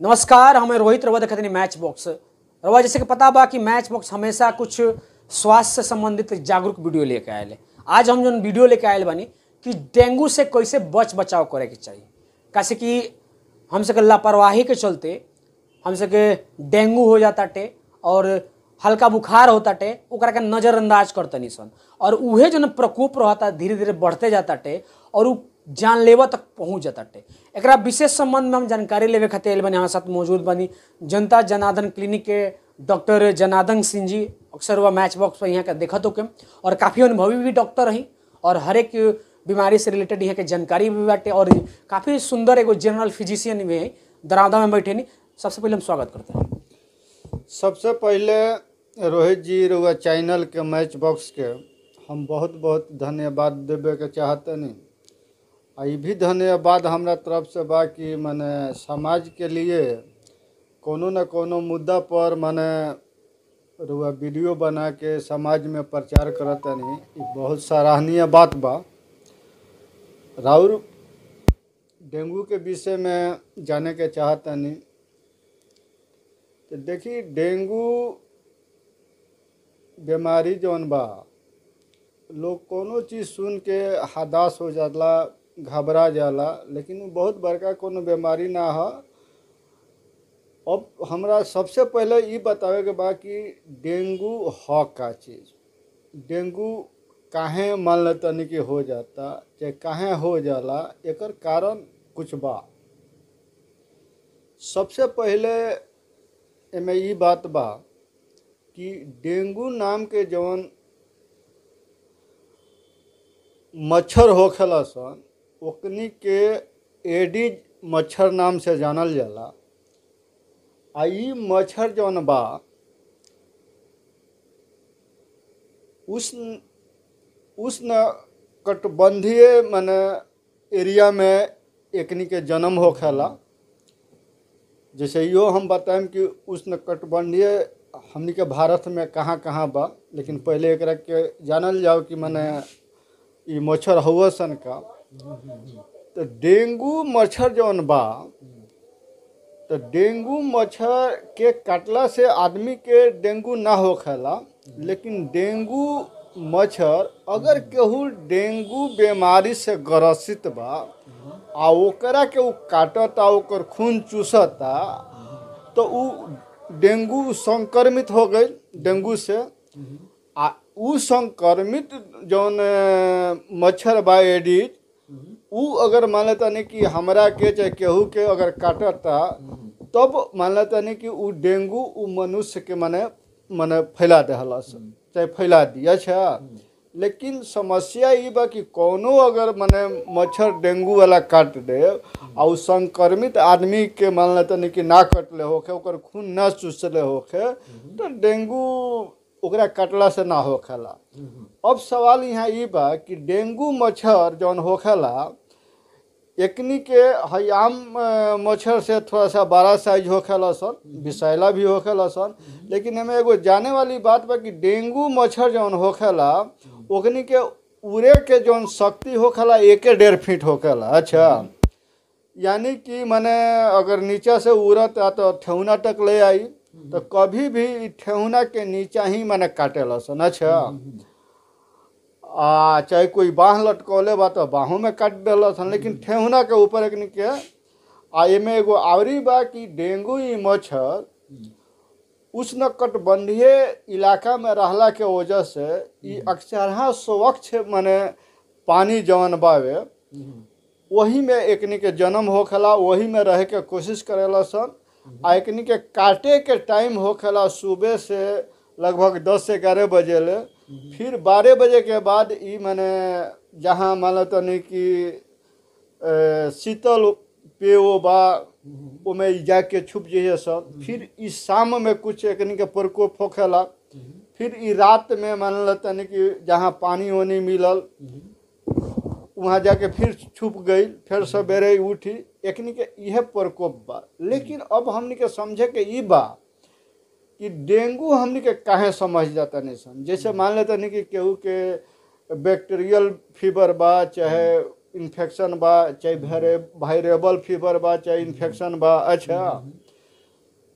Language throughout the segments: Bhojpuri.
नमस्कार हमें रोहित रवा देखते मैच बॉक्स रवा जैसे कि पता बा कि मैच बॉक्स हमेशा कुछ स्वास्थ्य से संबंधित जागरूक वीडियो लेके आयल आज हम जो वीडियो लेके आयल बानी कि डेंगू से कैसे बच बचाव करे के चाहिए कैसे कि हम सके लापरवाही के चलते हम सके डेंगू हो जाता टे और हल्का बुखार होता टे ओकरा के नज़रअंदाज करतनी सन और उहे जो न प्रकोप रहता धीरे धीरे बढ़ते जाता टे और उ जानलेवा तक पहुंच जाता टे एकरा विशेष संबंध में हम जानकारी लेवे खातिर आइल बानी हमारे साथ मौजूद बानी जनता जनार्दन क्लिनिक के डॉक्टर जनार्दन सिंह जी अक्सर वह मैच बॉक्स पर यहाँ के देखत होके और काफ़ी अनुभवी भी डॉक्टर रही और हर एक बीमारी से रिलेटेड यहाँ के जानकारी भी बाटे और काफ़ी सुंदर एगो जनरल फिजिशियन भी है दरावदा में बैठे नहीं सबसे पहले हम स्वागत करते हैं सबसे पहले रोहित जी रुआ चैनल के मैच बॉक्स के हम बहुत बहुत धन्यवाद देवे के चाहतनी आ ई भी धन्यवाद हमरा तरफ से बा कि मने समाज के लिए कोनो न कोनो मुद्दा पर मने रुआ वीडियो बना के समाज में प्रचार करतनी ई बहुत सराहनीय बात बा राउर डेंगू के विषय में जाने के चाहतनी तो देखी डेंगू बीमारी जौन बा लोग कोनो चीज़ सुन के हदास हो जाला घबरा जाला लेकिन उ बहुत बड़का कोनो बीमारी ना ह अब हमरा सबसे पहले ई बतावे के बा कि डेंगू ह का चीज़ डेंगू काहे मान ले तनी कि हो जाता चाहे काहे हो जाला एकर कारण कुछ बा सबसे पहले एमे ई बात बा कि डेंगू नाम के जौन मच्छर होखेला सन ओकनी के एडिज मच्छर नाम से जानल जाला आ ई मच्छर जौन बा उष्ण उष्ण कटबंधीय मने एरिया में एकनी के जन्म होखेला जैसे यो हम बताएं कि उष्ण कटबंधीय हमनी के भारत में कहाँ कहाँ बा लेकिन पहले एकरा के जानल जाओ कि मने ई मच्छर हुआ सन का तो डेंगू मच्छर जौन बा तो डेंगू मच्छर के काटला से आदमी के डेंगू ना होखेला लेकिन डेंगू मच्छर अगर केहू डेंगू बीमारी से ग्रसित बा आ ओकरा के उ काटता ओकर खून चूसता तो उ डेंगू संक्रमित हो गई डेंगू से आ उ संक्रमित जौन अ, मच्छर बा एडिज उ अगर मान लेता नहीं कि हमरा के चाहे केहू के अगर काटता तब मान लेता नहीं कि उ डेंगू उ मनुष्य के मने मने फैला देहलस चाहे फैला दी अच्छा लेकिन समस्या ई बा कि कोनो अगर मने मच्छर डेंगू वाला काट दे आ उ संक्रमित आदमी के मान लेता नहीं कि ना कटले होखे ओकर खून ना चूसले होखे तो डेंगू ओकरा कटला से ना होखेला अब सवाल यहाँ ई बा कि डेंगू मच्छर जौन होखेला एकनी के हई आम अ, मच्छर से थोड़ा सा बड़ा साइज होखेला सन विषैला भी होखेला सन लेकिन एमे एगो जाने वाली बात बा कि डेंगू मच्छर जौन होखेला ओकनी के उड़े के जौन शक्ति होखेला एके डेढ़ फीट होखेला अच्छा यानी कि मने अगर नीचा से उड़त आ तो ठेहुना तक ले आई तो कभी भी इ ठेहुना के नीचा ही मने काटेला सन अच्छा आ चाहे कोई बाँह लटकौले बा तो बाहों में काट देलस हन लेकिन ठेहुना के ऊपर एकनी के आ एमे एगो आवरी बा कि डेंगू ई मच्छर उष्ण कटबंधीय इलाका में रहला के वजह से ई अक्सरहा स्वच्छ मने पानी जवन बावे वही में एकनी के जन्म होखेला वही में रहे के कोशिश करेला सन आ एकनी के काटे के टाइम होखेला सुबह से लगभग दस से ग्यारह बजे ले फिर बारह बजे के बाद ई मने जहाँ मान लो तनी कि अ, शीतल पेयो बा ओमे ई जाके छुप जाइए सब फिर ई शाम में कुछ एकनी के प्रकोप होखेला फिर ई रात में मान लो तनी कि जहाँ पानी वानी मिलल वहाँ जाके फिर छुप गई फिर सवेरे उठी एकनी के इहे प्रकोप बा लेकिन अब हमनी के समझे के ई बा कि डेंगू हमनी के काहे समझ जाता नहीं सन जैसे मान लेता नहीं कि केहू के बैक्टीरियल फीवर बा चाहे इन्फेक्शन बा चाहे वायरेबल फीवर बा चाहे इन्फेक्शन बा अच्छा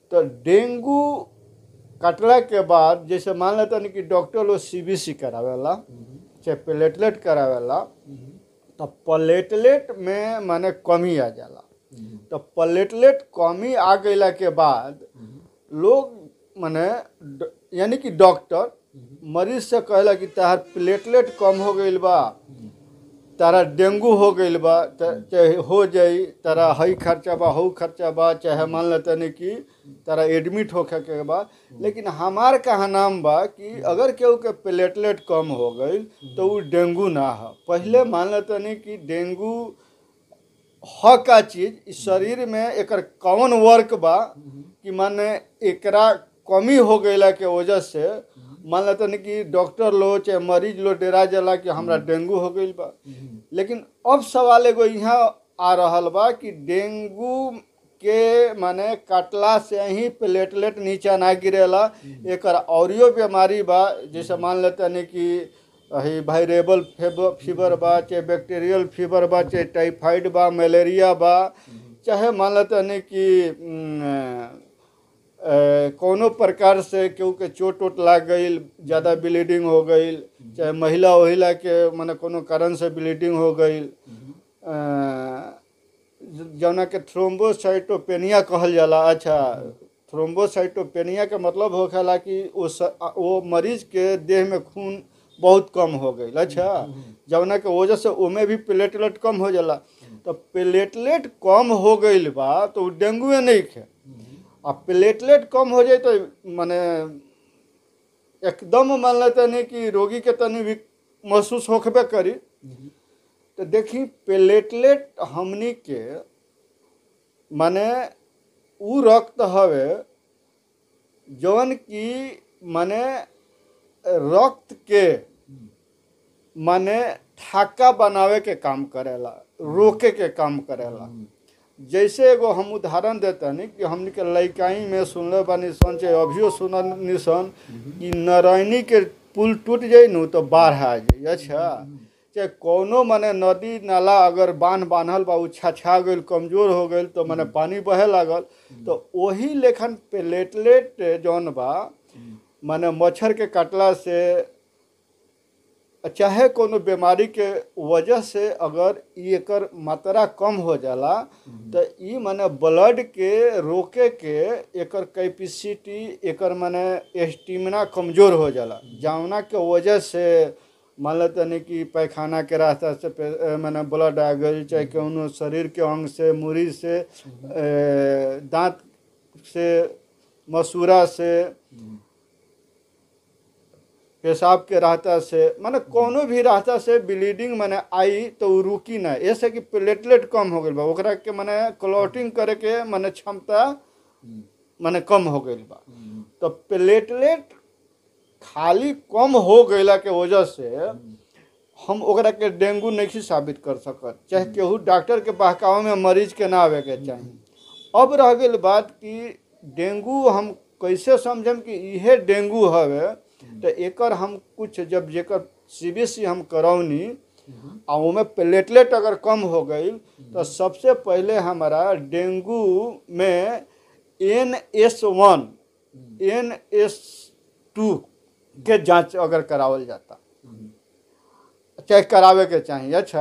तो डेंगू कटला के बाद जैसे मान लेता नहीं कि डॉक्टर लोग सीबीसी करावेला चाहे प्लेटलेट करावेला तो प्लेटलेट में माने कमी आ जाला तो प्लेटलेट कमी आ गईला के बाद लोग माने ड- यानी कि डॉक्टर मरीज से कहला कि तहार प्लेटलेट कम हो गईल बा तारा डेंगू हो गईल बा त- चाहे हो जाई तारा हई खर्चा बा हऊ खर्चा बा चाहे मान लेते नहीं कि तारा एडमिट होखे के बा लेकिन हमार कहा नाम बा कि अगर केहू के प्लेटलेट कम हो गईल तो उ डेंगू ना हो पहले मान लेते नहीं कि डेंगू ह का चीज इस शरीर में एकर कौन वर्क बा कि माने एकरा कमी हो गईला के वजह से मान लेते नहीं कि डॉक्टर लो चाहे मरीज लो डेरा जाला कि हमरा डेंगू हो गईल बा लेकिन अब सवाल एगो यहाँ आ रहल बा कि डेंगू के माने काटला से ही प्लेटलेट नीचा ना गिरेला एकर औरियो बीमारी बा जैसे मान लेते नहीं कि ही वायरेबल फीवर बा चाहे बैक्टीरियल फीवर बा चाहे टाइफाइड बा मलेरिया बा चाहे मान लेते नहीं कि उम, अ, कोनो प्रकार से केहू के चोट वोट लाग गईल ज़्यादा ब्लीडिंग हो गईल चाहे महिला वहिला के माने कोनो कारण से ब्लीडिंग हो गईल अ, जौना के थ्रोम्बोसाइटोपेनिया कहल जाला अच्छा थ्रोम्बोसाइटोपेनिया के मतलब होखेला कि वो स, वो मरीज के देह में खून बहुत कम हो गई अच्छा जौना के वजह से ओमे भी प्लेटलेट कम हो जाला तो प्लेटलेट कम हो गईल बा तो उ डेंगुए नहीं खे आ प्लेटलेट कम हो जाए तो माने एकदम मान लेते नहीं कि रोगी के तनी भी महसूस होखबे करी तो देखी प्लेटलेट हमनी के माने उ रक्त हवे जौन की माने रक्त के माने ठाका बनावे के काम करेला रोके के काम करेला जैसे एगो हम उदाहरण देतनी कि हमनी के लइकाई में सुनले बानी सन चाहे अभियो सुननी सन कि नारायणी के पुल टूट जाई नु तो बाढ़ आ जाई अच्छा चाहे कोनो मने नदी नाला अगर बांध बांधल बा उ छछा गईल कमजोर हो गईल तो मने पानी बहे लागल तो वही लेखन प्लेटलेट जौन बा माने मच्छर के काटला से चाहे कोनो बीमारी के वजह से अगर ई एकर मात्रा कम हो जाला तो ई माने ब्लड के रोके के एकर कैपेसिटी एकर माने स्टेमिना कमजोर हो जाला जौना के वजह से मान लेते नहीं कि पैखाना के रास्ता से पे- अ, माने ब्लड आ गई चाहे कोनो शरीर के अंग से मुड़ी से अ, दांत से मसूरा से पेशाब के रास्ता से माने कोनो भी रास्ता से ब्लीडिंग माने आई तो उ रुकी ना ऐसे कि प्लेटलेट कम हो गईल बा ओकरा के माने क्लॉटिंग करे के माने क्षमता माने कम हो गईल बा तो प्लेटलेट खाली कम हो गईला के वजह से हम ओकरा के डेंगू नहीं साबित कर सकत चाहे केहू डॉक्टर के बहकावे में मरीज के ना आवे के चाही अब रह गई बात कि डेंगू हम कैसे समझम कि इहे डेंगू हवे तो एकर हम कुछ जब जेकर सीबीसी हम करौनी आ ओमे प्लेटलेट अगर कम हो गई तो सबसे पहले हमारा डेंगू में N S one N S two के जांच अगर करावल जाता चाहे करावे के चाहिए अच्छा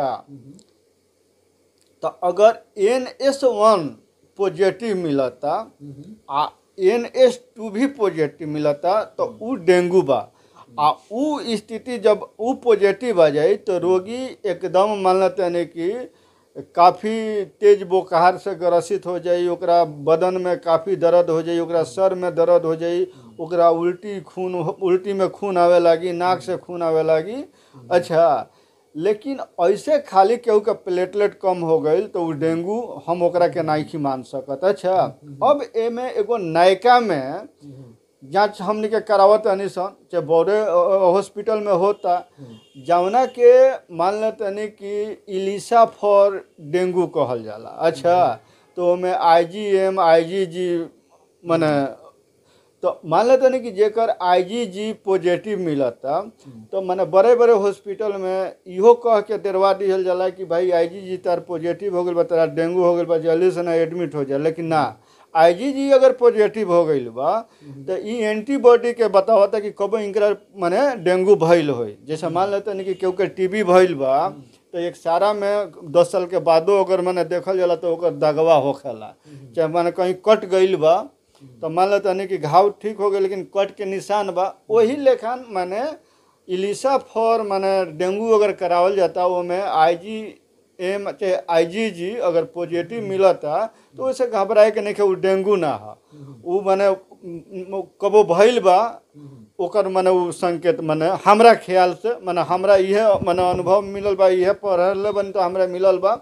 तो अगर एन एस वन पॉजिटिव मिलता आ एन एस टू भी पॉजिटिव मिलता तो उ डेंगू बा आ उ स्थिति जब उ पॉजिटिव आ जाए तो रोगी एकदम मान लेते हैं कि काफ़ी तेज बोखार से ग्रसित हो जाई ओकरा बदन में काफ़ी दर्द हो जाई ओकरा सर में दर्द हो जाई ओकरा उल्टी खून उल्टी में खून आवे लागी नाक से खून आवे लागी अच्छा लेकिन ऐसे खाली केहू के प्लेटलेट कम हो गई तो उ डेंगू हम ओकरा के नाइखी मान सकत अच्छा अब एमे एगो नायका में जांच हमनी के करावत हनी सन चाहे बड़े हॉस्पिटल में होता जौना के मान लेतनी कि इलिसा फॉर डेंगू कहल जाला अच्छा तो ओमे आई जी एम आई जी जी मने तो मान लेते नहीं कि जेकर आईजीजी पॉजिटिव मिलता तो माने बड़े बड़े हॉस्पिटल में इहो कह के डरवा दिहल जाला कि भाई आईजीजी तार पॉजिटिव हो गई बा तारा डेंगू हो गई बा जल्दी से ना एडमिट हो जाए लेकिन ना आईजीजी अगर पॉजिटिव हो गईल बा तो ई एंटीबॉडी के बतावता कि कब इनकरा माने डेंगू भइल होई जैसे मान लेते हैं कि केहू के टीबी भइल बा तो एक सारा में दस साल के बादो अगर माने देखल जाला तो ओकर दगवा होखेला चाहे माने कहीं कट गईल बा तो मान लेते हैं कि घाव ठीक हो गए लेकिन कट के निशान बा वही लेखन माने इलिसा फॉर माने डेंगू अगर करावल जाता वो में आईजी एम चाहे आईजीजी अगर पॉजिटिव मिलता तो वैसे घबराए के नहीं कि वो डेंगू ना हा वो माने म- कबो भइल बा ओकर माने वो संकेत माने हमरा ख्याल से माने हमरा इहे माने अनुभव मिलल बा इहे पढ़ल बन तो हमरा मिलल बा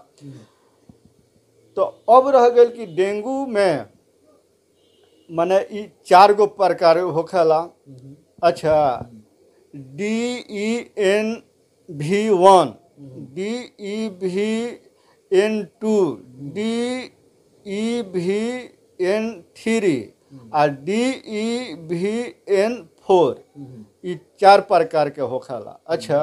तो अब रह गई कि डेंगू में माने ई चार गो प्रकार होखेला अच्छा डी ई एन भी वन डी ई भी एन टू डी ई भी एन थ्री आ डी ई भी एन फोर ई चार प्रकार के होखेला अच्छा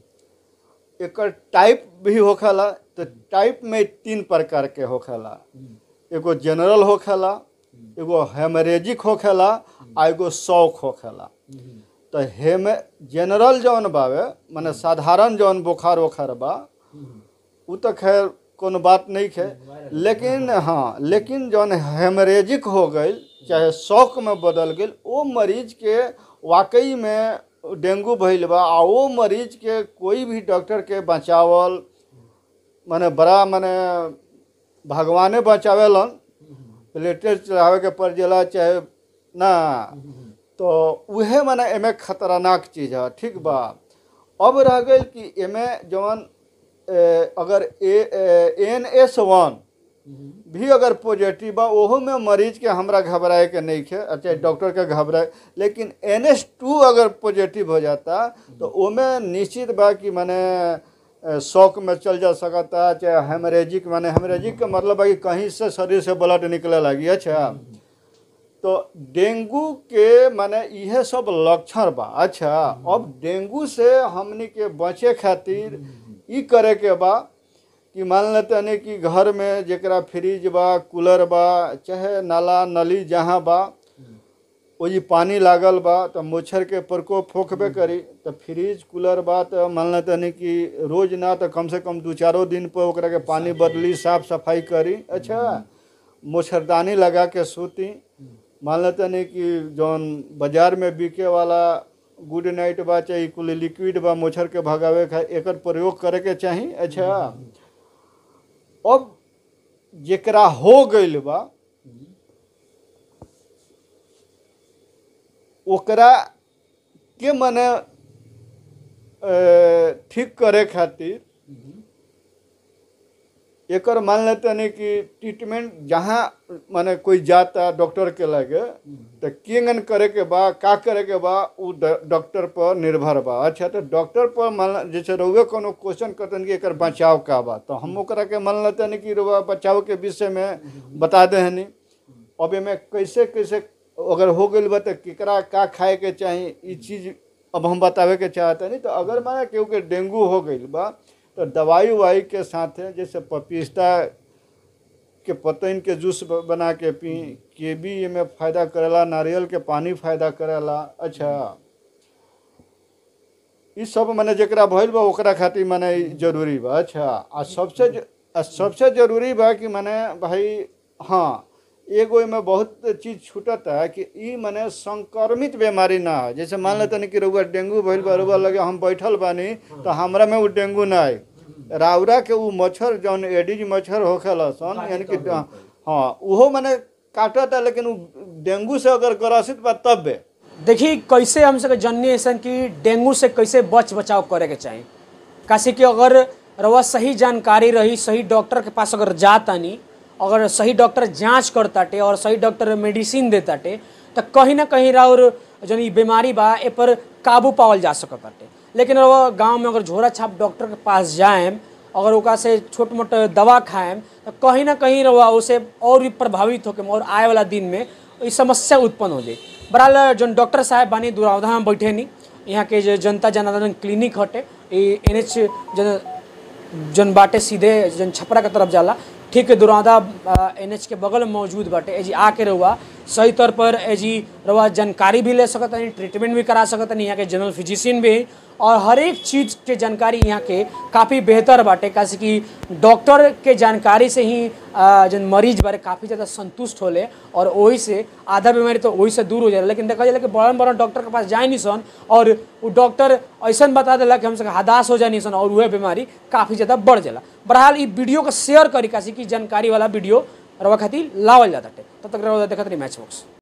एकर टाइप भी होखेला तो टाइप में तीन प्रकार के होखेला एगो जनरल होखेला एगो हेमरेजिक होखेला आ एगो शौक होखेला तो हेमे जनरल जौन बावे माने साधारण जौन बुखार उखार बा उ तो खैर कोनो बात नहीं है लेकिन हाँ लेकिन जौन हेमरेजिक हो गई चाहे शौक में बदल गई वो मरीज के वाकई में डेंगू भइल बा आ वो मरीज के कोई भी डॉक्टर के बचावल माने बड़ा माने भगवाने बचावेलन प्लेटेट चढ़ावे के पड़ जाला चाहे ना तो उहे माने एमे खतरनाक चीज है ठीक बा अब रह गई कि एमे जवन ए, अगर ए एन एस वन भी अगर पॉजिटिव बा ओहो में मरीज के हमरा घबराए के नहीं है अच्छा डॉक्टर के घबराए लेकिन एन एस टू अगर पॉजिटिव हो जाता तो ओमे निश्चित बा कि माने अ, शौक में चल जा सकता चाहे हेमरेजिक माने हेमरेजिक का मतलब है कि कहीं से शरीर से ब्लड निकले लगी अच्छा तो डेंगू के माने इहे सब लक्षण बा अच्छा अब डेंगू से हमनी के बचे खातिर ई करे के बा कि मान लेते नहीं कि घर में जेकरा फ्रिज बा कूलर बा चाहे नाला नली जहाँ बा ओजी पानी लागल बा तो मच्छर के प्रकोप होखबे करी तो फ्रिज कूलर बा तो मान लेते नहीं कि रोज ना तो कम से कम दू चारो दिन पर ओकरा के पानी बदली साफ सफाई करी अच्छा मच्छरदानी लगा के सूती मान लेते नहीं कि जौन बाजार में बिके वाला गुड नाइट बा चाहे ई कुल लिक्विड बा मच्छर के भगावे खा एकर प्रयोग करे के चाही अच्छा अब जेकरा हो गइल बा ओकरा के मने अ, ठीक करे खातिर एकर मान लेते नहीं कि ट्रीटमेंट जहाँ माने कोई जाता डॉक्टर के लगे तो केंगन करे के बा का करे के बा उ ड- डॉक्टर पर निर्भर बा अच्छा तो डॉक्टर पर मान ला- जैसे रउए कोनो क्वेश्चन करतन कि एकर बचाव का बा तो हम ओकरा के मान लेते नहीं कि रउआ बचाव के विषय में बता दे हनी अब एमे कैसे कैसे अगर हो गइल बा तो केकरा का खाए के चाही ई चीज अब हम बतावे के चाहते नहीं तो अगर माने केहू के डेंगू हो गइल बा तो दवाई उवाई के साथे जैसे पपीता के पतैन के जूस ब- बना के पी केबी एमे फायदा करेला नारियल के पानी फायदा करेला अच्छा ई सब माने जेकरा भइल बा ओकरा खातिर माने ई जरूरी बा अच्छा आ सबसे ज- आ सबसे जरूरी बा कि माने भाई हाँ एगो एमे बहुत चीज छूटता है कि ई माने संक्रमित बीमारी ना है जैसे मान लेते नहीं कि रउआ डेंगू भइल बा रउआ लगे हम बैठल बानी तो हमरा में वो डेंगू ना आई राउरा के उ मच्छर जौन एडिज मच्छर होखेला सन यानी कि हाँ उहो माने काटता लेकिन उ डेंगू से अगर ग्रसित बा तब बे देखिए कैसे हम सके जननी ऐसन कि डेंगू से कैसे बच बचाव करे के चाही काशी कि अगर रवा सही जानकारी रही सही डॉक्टर के पास अगर जातानी अगर सही डॉक्टर जांच करताटे और सही डॉक्टर मेडिसिन देताटे तो कहीं ना कहीं और जन ई बीमारी बा ए पर काबू पावल जा सकताटे लेकिन रवा गांव में अगर झोरा छाप डॉक्टर के पास जाएम अगर ओकरा से छोट मोट दवा खाएम तो कहीं ना कहीं रवा उसे और भी प्रभावित होके और आए वाला दिन में ई समस्या उत्पन्न हो जाए बहरहाल जन डॉक्टर साहब बानी दुरावधा में बैठे नी यहाँ के जो जनता जनार्दन क्लिनिक हटे ई एन एच जन जन बाटे सीधे जन छपरा के तरफ जाला ठीक ठीक दुरादा एन एच के बगल में मौजूद बाटे एजी आके रहुआ सही तौर पर एजी रहुआ जानकारी भी ले सकत नहीं ट्रीटमेंट भी करा सकत नहीं यहाँ के जनरल फिजिशियन भी हैं और हर एक चीज़ के जानकारी यहाँ के काफ़ी बेहतर बाटे कैसे कि डॉक्टर के जानकारी से ही आ, जन मरीज बारे काफ़ी ज़्यादा संतुष्ट होले और वही से आधा बीमारी तो वही से दूर हो जाला लेकिन देखा जाला कि बड़न बड़न डॉक्टर के पास जाए नहीं सन और वो डॉक्टर ऐसा बता दिला कि हमसे हदास हो जाए सन और वह बीमारी काफ़ी ज़्यादा बढ़ जाला बहरहाल ये वीडियो को शेयर करी कैसे कि जानकारी वाला वीडियो रवा खातिर लावल जाता तब तक रवा देखत रही मैच बॉक्स